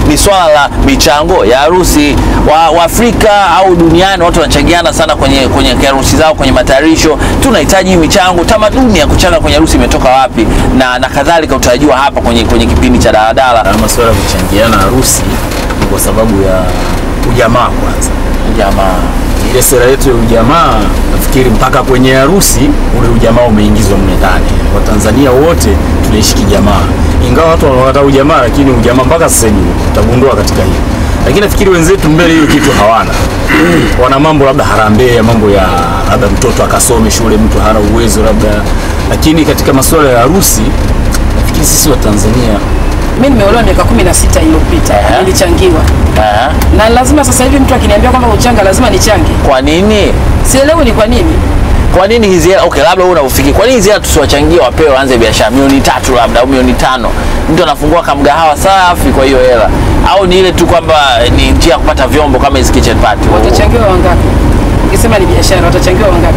ni swala la michango ya harusi. Wa, Waafrika au duniani watu wanachangiana sana kwenye kwenye harusi zao, kwenye matayarisho. Tunahitaji michango, tamaduni ya kuchanga kwenye harusi imetoka wapi na, na kadhalika, utarajiwa hapa kwenye, kwenye kipindi cha daladala. Na masuala ya kuchangiana harusi ni kwa sababu ya ujamaa kwanza. Jamaa Ile sera yetu ya ujamaa, nafikiri mpaka kwenye harusi ule ujamaa umeingizwa mle ndani. Watanzania wote tunaishi kijamaa, ingawa watu wanakataa ujamaa, lakini ujamaa mpaka sasa hivi utagundua katika hili. Lakini nafikiri wenzetu mbele hiyo kitu hawana, wana mambo labda harambee ya mambo ya labda mtoto akasome shule, mtu hana uwezo labda, lakini katika masuala ya harusi nafikiri sisi wa Tanzania Mimi nimeolewa miaka 16 iliyopita, Ehe. nilichangiwa eh, na lazima sasa hivi mtu akiniambia kwamba uchanga lazima nichange, kwa nini sielewi ni kwa nini. kwa nini hizi hela okay, labda wewe unafikiri kwa nini hizi hela tusiwachangie wapewe waanze biashara milioni tatu labda au milioni tano mtu anafungua kamgahawa safi kwa hiyo hela au ni ile tu kwamba ni njia ya kupata vyombo kama hizi kitchen party Watachangiwa wangapi? Ukisema ni biashara, watachangiwa wangapi?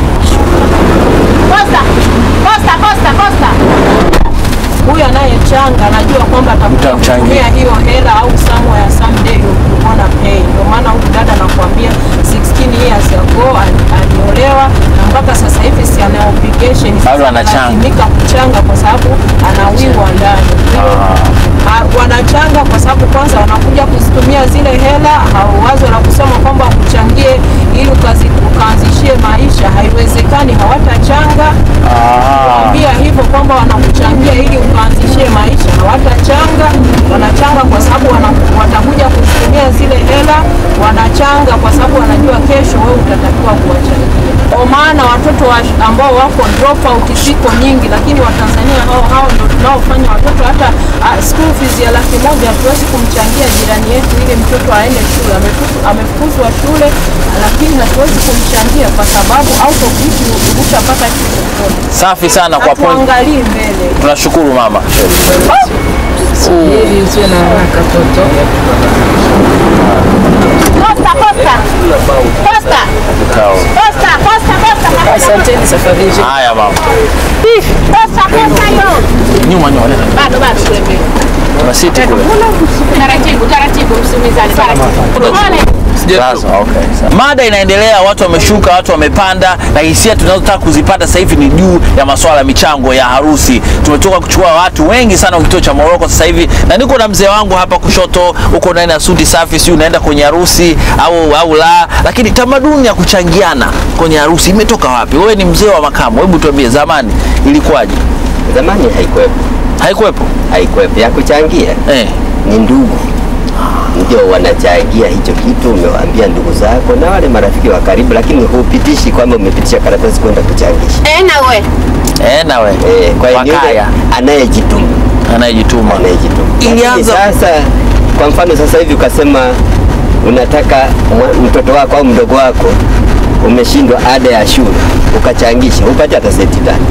Costa, Costa, Costa, Costa. Huyu anayechanga anajua kwamba atakuja Mtamchangia. kutumia hiyo hela au somewhere someday you wanna pay. Ndio maana huyu dada anakuambia 16 years ago ali- aliolewa na mpaka sasa hivi si ana obligation Bado anachanga. analazimika kuchanga kwa sababu anawiwa ndani. Ah, wanachanga kwa sababu kwanza wanakuja kuzitumia zile hela, au wazo la kusema kwamba kuchangie ili ukazi, ukaanzishie maisha haiwezekani, hawatachanga kuambia hivyo kwamba wanakuchangia ili ukaanzishie maisha, hawatachanga. Wanachanga kwa sababu wana- watakuja kuzitumia zile hela, wanachanga kwa sababu wanajua kesho wewe utatakiwa kuwachangia. Kwa maana watoto wa, ambao wako drop out ziko nyingi, lakini Watanzania hao hao ndio tunaofanya watoto hata uh, school fees ya laki moja hatuwezi kumchangia jirani yetu ili mtoto aende shule. Amefutu- Amefukuzwa shule, lakini hatuwezi kumchangia kwa sababu out of which ukishapata kitu mkono. safi sana kwa point Hatuangalii mbele. tunashukuru mama Ili usiwe na haraka toto. Costa, Costa. Costa. Costa, Costa, Costa. Asanteni safari njema. haya mama Costa, Costa yo. nyuma nyuma leta Bado bado tuende. kuna siti kule Taratibu, taratibu msimizane. Taratibu. Pole. Sasa, okay, sawa. Mada inaendelea, watu wameshuka, watu wamepanda, na hisia tunazotaka kuzipata sasa hivi ni juu ya masuala ya michango ya harusi. Tumetoka kuchukua watu wengi sana wa kituo cha Moroko sasa hivi, na niko na mzee wangu hapa kushoto, uko ndani ya suti safi, si unaenda kwenye harusi au au la, lakini tamaduni ya kuchangiana kwenye harusi imetoka wapi? Wewe ni mzee wa makamu, hebu tuambie, zamani ilikuwaje? Zamani haikuwepo, Haikuwepo haikuwepo ya kuchangia, eh? ni ndugu ndio wanachangia hicho kitu. Umewaambia ndugu zako na wale marafiki wa karibu, lakini hupitishi kwamba umepitisha karatasi kwenda kuchangisha. Eh, na we. Eh, nawe Eh, kwa hiyo ni yule wakaya anayejituma, anayejituma anayejituma. Ilianza- Lakini sasa, kwa mfano sasa hivi ukasema unataka mwa- mtoto wako au mdogo wako umeshindwa ada ya shule ukachangisha, upate hata senti tano.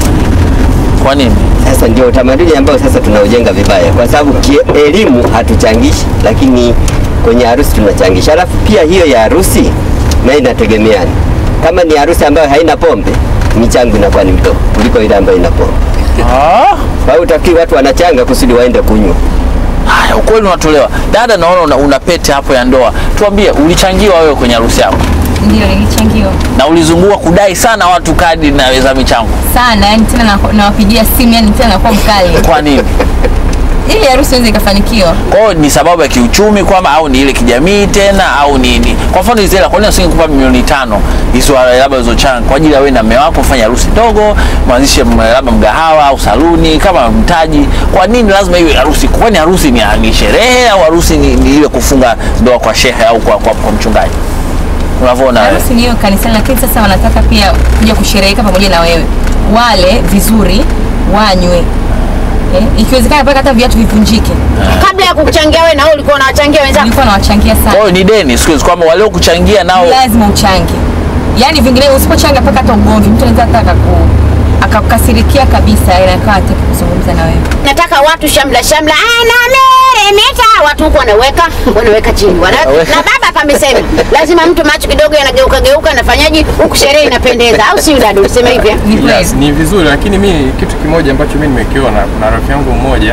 kwa nini? Sasa ndio utamaduni ambao sasa tunaujenga vibaya, kwa sababu kielimu hatuchangishi, lakini kwenye harusi tunachangisha. Alafu pia hiyo ya harusi na inategemeana. Kama ni harusi ambayo haina pombe, michango inakuwa ni mdogo kuliko ile ambayo ina pombe. Ah. Kwa hiyo utafikiri watu wanachanga kusudi waende kunywa. Haya, ukweli unatolewa. Dada, naona una, una pete hapo ya ndoa. Tuambie, ulichangiwa wewe kwenye harusi yako Ndio, nilichangiwa na ulizungua kudai sana watu kadi na za michango, sana, yani tena na- nawapigia simu, yani tena nakuwa mkali kwa nini? ili harusi iweze ikafanikiwa. Kwa hiyo ni sababu ya kiuchumi kwamba, au ni ile kijamii tena, au ni, ni kwa mfano hizi hela, kwa nini usingekupa milioni tano hizo labda ulizochanga kwa ajili ya wewe na mume wako kufanya harusi ndogo, mwanzishe m- labda mgahawa au saluni kama mtaji? Kwa nini lazima iwe harusi? Kwani harusi ni, ni sherehe au harusi ni, ni ile kufunga ndoa kwa shehe au kwa, kwa, kwa mchungaji? Unavyoona wewe? Harusi ni hiyo kanisani, lakini sasa wanataka pia kuja kushereheka pamoja na wewe, wale vizuri, wanywe eh, ikiwezekana mpaka hata viatu vivunjike. Kabla ya kukuchangia wewe na wewe ulikuwa unawachangia wenzako. Nilikuwa nawachangia Kwa sana, hiyo ni deni siku hizi kwamba waliokuchangia nao lazima uchange, yani vinginevyo usipochanga mpaka hata ugomvi, mtu anaweza hata akaku akakukasirikia kabisa, ila akawa hataki kuzungumza na wewe. Nataka watu shamla shamla, anameremeta, watu huku wanaweka wanaweka chini wana, Wanaweka. na baba hapa amesema lazima mtu macho kidogo yanageuka geuka, anafanyaje huku sherehe inapendeza, au si dada? Useme hivi eh? Ni kweli. Yes, ni vizuri lakini mi kitu kimoja ambacho mi nimekiona, kuna rafiki yangu mmoja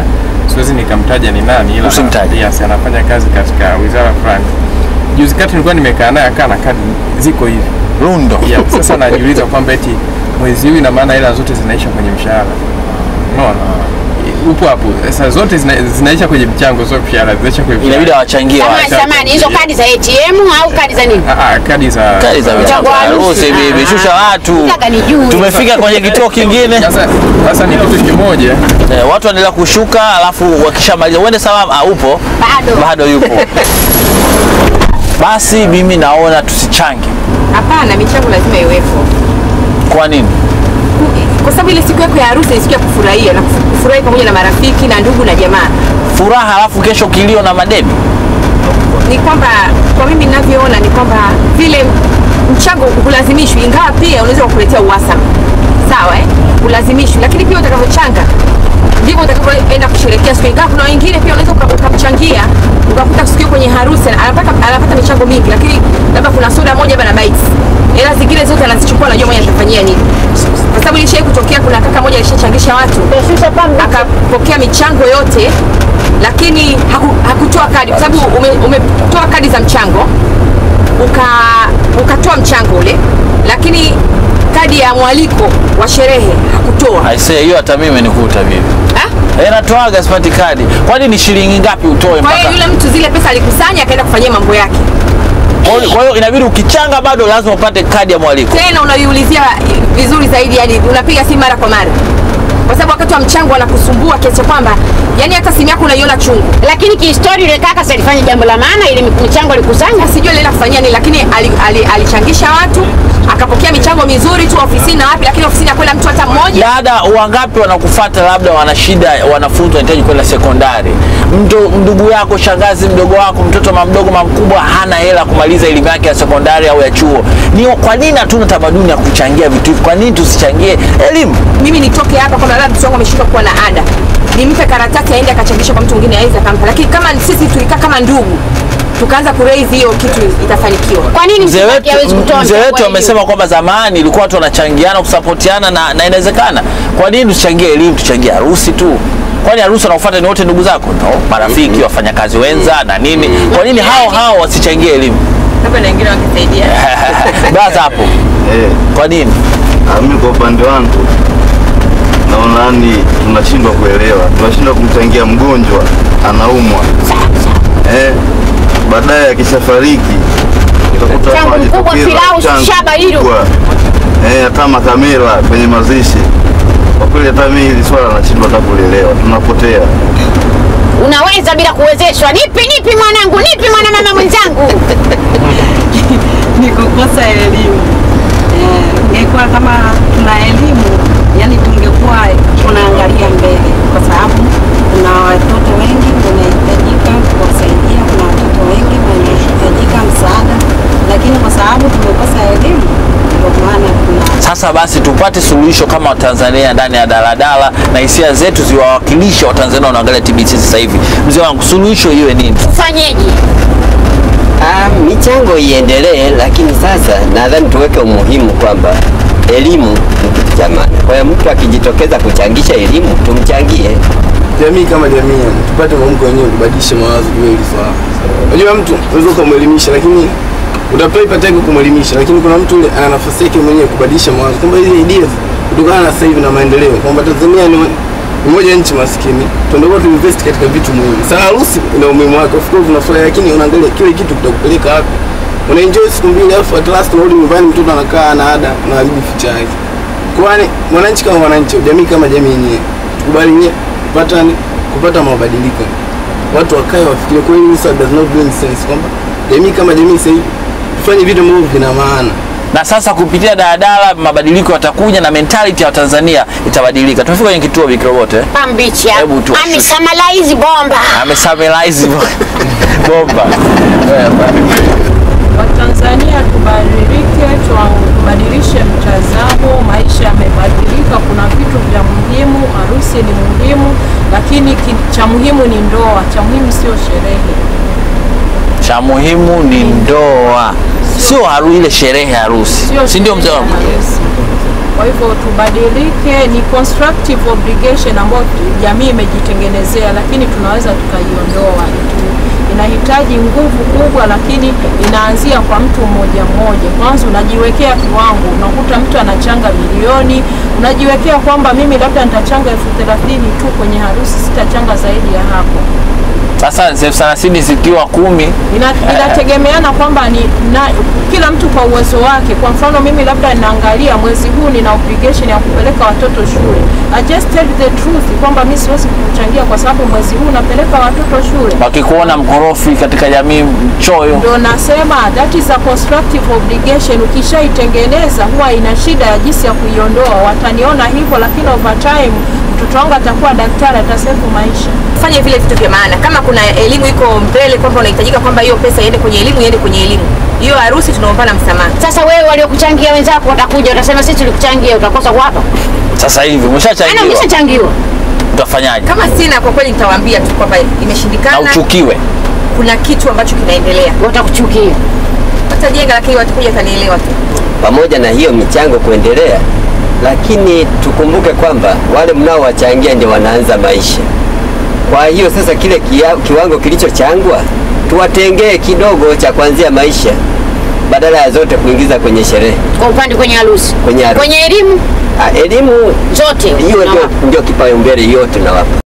siwezi nikamtaja ni nani, ila Usimtaje. yes, anafanya kazi katika wizara fulani. Juzi kati nilikuwa nimekaa naye akaa na kadi ziko hivi Rundo. yeah. Sasa najiuliza kwamba eti mwezi huu ina maana hela zote zinaisha kwenye mshahara, unaona upo hapo. Sasa zote zina, zinaisha kwenye mchango, sio mshahara, zinaisha kwenye Inabidi mshahara. awachangie Samani, watu. samani, hizo kadi za ATM au kadi za nini? Ah, ah, kadi za Kadi za michango ya harusi bibi, shusha watu. Nataka nijue. Tumefika kwenye kituo kingine. sasa, sasa ni kitu kimoja Eh, watu wanaendelea kushuka, alafu wakishamaliza uende salama. Ah, upo Bado. bado yupo. Basi mimi naona tusichange. Hapana, michango lazima iwepo, Kwa nini? kwa sababu ile siku yako ya harusi ni siku ya kufurahia na kufu- kufurahi pamoja na marafiki na ndugu na jamaa. Furaha alafu kesho kilio na madeni. Ni kwamba kwa mimi ninavyoona ni kwamba vile mchango hulazimishwi, ingawa pia unaweza kukuletea uhasama, sawa eh? Ulazimishwi, lakini pia utakavyochanga ndivyo utakavyoenda kusherehekea siku. Ingawa kuna wengine pia unaweza uka- ukamchangia ukakuta siku hiyo kwenye harusi anapata, anapata michango mingi, lakini labda kuna soda moja bana bites, hela zingine zote anazichukua, anajua mwenye atafanyia nini, kwa sababu ilishai kutokea. Kuna kaka moja alishachangisha watu akapokea michango yote lakini haku, hakutoa kadi kwa sababu ume, umetoa kadi za mchango uka ukatoa mchango ule, lakini kadi ya mwaliko wa sherehe hakutoa. Aisee, hiyo hata mimi imenikuta bibi. Ah? Eh, natoaga sipati kadi. Kwani ni shilingi ngapi utoe Kwa hiyo mpaka? yule mtu zile pesa alikusanya akaenda kufanyia mambo yake, Kwa hiyo- Kwa hiyo inabidi ukichanga bado lazima upate kadi ya mwaliko. tena unaiulizia vizuri zaidi, yani unapiga simu mara kwa mara, kwa sababu wakati wa mchango wanakusumbua kiasi cha kwamba yani hata simu yako unaiona chungu. Lakini kihistori yule kaka si alifanya jambo la maana, ile michango alikusanya. sijui alienda kufanyia nini, lakini ali- ali- alichangisha watu akapokea michango mizuri tu ofisini na wapi, lakini ofisini hakwenda mtu hata mmoja. Dada wangapi wanakufuata, labda wana shida, wanafunzi wanahitaji kwenda sekondari, mtu ndugu yako, shangazi, mdogo wako, mtoto mamdogo mamkubwa hana hela kumaliza elimu yake ya sekondari au ya chuo. Ni kwa nini hatuna tamaduni ya kuchangia vitu hivi? Kwa nini tusichangie elimu? mimi nitoke hapa kwamba labda mtoto wangu ameshindwa kuwa na ada, nimpe karatasi aende akachangisha kwa mtu mwingine aweze akampa, lakini kama sisi tulikaa kama ndugu tukaanza kuraise hiyo kitu itafanikiwa. Kwa nini Mzee msibaki hawezi wetu, kutoa mzee mchango wetu wa amesema kwamba zamani ilikuwa watu wanachangiana kusapotiana na, na inawezekana. Kwa nini tuchangie elimu, tuchangie harusi tu? Kwani harusi wanaofuata ni wote ndugu zako? No, marafiki, wafanyakazi wenza na nini. Kwa nini hao hao wasichangie elimu? Labda na wengine wakisaidia. Baza hapo. Eh, Kwa nini? ah, mimi kwa upande wangu naona yani tunashindwa kuelewa, tunashindwa kumchangia mgonjwa anaumwa, eh, baadaye akishafariki utakuta Mchango watu mkubwa, wanajitokeza pilau, mchango shaba hilo. mkubwa. eh, hata makamera kwenye mazishi. Kwa kweli hata mimi hili swala nashindwa hata kulielewa, tunapotea. Unaweza bila kuwezeshwa. Nipi nipi mwanangu, nipi mwana mama mwenzangu. ni kukosa elimu. Eh, ingekuwa kama tuna elimu, yani tungekuwa tunaangalia mbele, kwa sababu kuna watoto wengi wanahitajika kuwasaidia, kuna watoto wengi wanahitajika msaada, lakini kwa sababu tumekosa elimu, ndio maana tuna Sasa basi tupate suluhisho kama Watanzania ndani ya daladala na hisia zetu ziwawakilishe Watanzania wanaangalia TBC sasa hivi. Mzee wangu, suluhisho iwe nini? Fanyeje? Ah, michango iendelee, lakini sasa nadhani tuweke umuhimu kwamba elimu ni kitu cha maana. Kwa hiyo mtu akijitokeza kuchangisha elimu tumchangie. jamii kama jamii tupate mwamko wenyewe kubadilisha mawazo juu ya hili swala. Unajua mtu unaweza ukamwelimisha lakini utapata ipatake kumwelimisha, lakini kuna mtu yule ana nafasi yake mwenyewe kubadilisha mawazo kwamba hizi ideas kutokana na sasa hivi na maendeleo kwamba Tanzania ni ni moja ya nchi maskini, tunatakiwa tuinvest katika vitu muhimu. Sasa harusi ina umuhimu wake, of course unafurahi, lakini unaangalia kile kitu kitakupeleka wapi. Una enjoy siku mbili, alafu at last unarudi nyumbani, mtoto anakaa ana ada, unaharibu future yake. Kwani mwananchi kama mwananchi, jamii kama jamii yenyewe, tukubali nye kupata ni kupata mabadiliko, watu wakae wafikirie kweli, this does not do any sense, kwamba jamii kama jamii sasa hivi tufanye vitu ambavyo vina maana. Na sasa kupitia daladala mabadiliko yatakuja na mentality ya Watanzania itabadilika. Tumefika kwenye kituo Bikrobote eh? Pambicha. Hebu tu- Amesamalize bomba. amesamelize bomba Watanzania tubadilike, tuwa- tubadilishe mtazamo. Maisha yamebadilika, kuna vitu vya muhimu. Harusi ni muhimu, lakini ki- cha muhimu ni ndoa. Cha muhimu sio sherehe, cha muhimu ni ndoa. sio haru ile sherehe ya harusi, Sio si ndio mzee wangu? Yes. Kwa hivyo tubadilike, ni constructive obligation ambayo tu- jamii imejitengenezea, lakini tunaweza tukaiondoa. Tu- Inahitaji nguvu kubwa, lakini inaanzia kwa mtu mmoja mmoja. Kwanza unajiwekea kiwango, unakuta mtu anachanga milioni, unajiwekea kwamba mimi labda nitachanga elfu thelathini tu kwenye harusi, sitachanga zaidi ya hapo. Sasa elfu thelathini zikiwa kumi Ina, inategemeana kwamba ni na, kila mtu kwa uwezo wake. Kwa mfano mimi labda ninaangalia mwezi huu nina obligation ya kupeleka watoto shule. I just tell the truth kwamba mimi siwezi kuchangia kwa sababu mwezi huu napeleka watoto shule. wakikuona mkorofi katika jamii, mchoyo, Ndio nasema that is a constructive obligation. Ukishaitengeneza huwa ina shida ya jinsi ya kuiondoa. Wataniona hivyo, lakini over time mtoto wangu atakuwa daktari, atasefu maisha. fanye vile vitu vya maana. Kama kuna elimu iko mbele, kwamba unahitajika kwamba hiyo pesa iende kwenye elimu, iende kwenye elimu. Hiyo harusi tunaombana msamaha. Sasa wewe waliokuchangia wenzako watakuja, utasema sisi tulikuchangia, utakosa kuwapa. sasa hivi Ana umeshachangiwa, umeshachangiwa. utafanyaje? Kama sina, kwa kweli nitawaambia tu kwamba Na imeshindikana, uchukiwe. kuna kitu ambacho kinaendelea. Watakuchukia. Watajenga, lakini watakuja watanielewa tu. pamoja na hiyo michango kuendelea, lakini tukumbuke kwamba wale mnaowachangia ndio wanaanza maisha. Kwa hiyo sasa kile kia, kiwango kilichochangwa tuwatengee kidogo cha kuanzia maisha badala ya zote kuingiza kwenye sherehe, Kwa upande kwenye harusi, kwenye harusi. kwenye elimu Ah, Elimu zote hiyo ndio, unawapa. ndio kipaumbele, hiyo tunawapa.